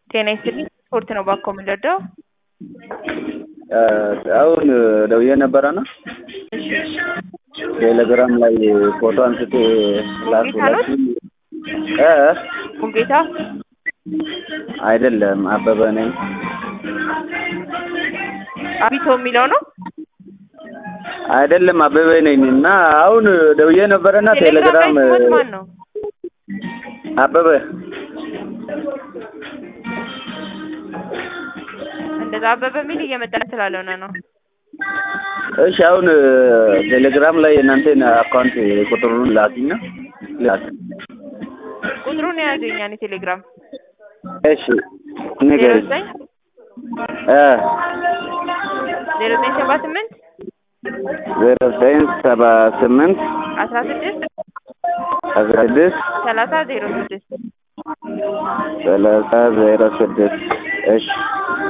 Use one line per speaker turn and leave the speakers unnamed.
ጤና ይስጥልኝ ስፖርት ነው ባኮ የምንረዳው?
አሁን ደውዬ ነበረና ቴሌግራም ላይ ፎቶ አንስቼ ላኩላችሁ። እ
ሙሉጌታ
አይደለም አበበ ነኝ።
አቢቶ የሚለው ነው።
አይደለም አበበ ነኝ እና አሁን ደውዬ ነበረና ቴሌግራም
ላይ ስሞት ማን ነው?
አበበ
እንደዛ አበበ የሚል እየመጣ ስላልሆነ ነው።
እሺ አሁን ቴሌግራም ላይ የእናንተን አካውንት ቁጥሩን ላኪና ላክ።
ቁጥሩን የያዘኝ እኔ ቴሌግራም
እሺ
ዜሮ
ንገሪኝ።
ዘጠኝ
እ
ዜሮ ዘጠኝ ሰባ ስምንት
ዜሮ ዘጠኝ ሰባ ስምንት
አስራ ስድስት
አስራ ስድስት
ሰላሳ ዜሮ ስድስት
ሰላሳ ዜሮ ስድስት እሺ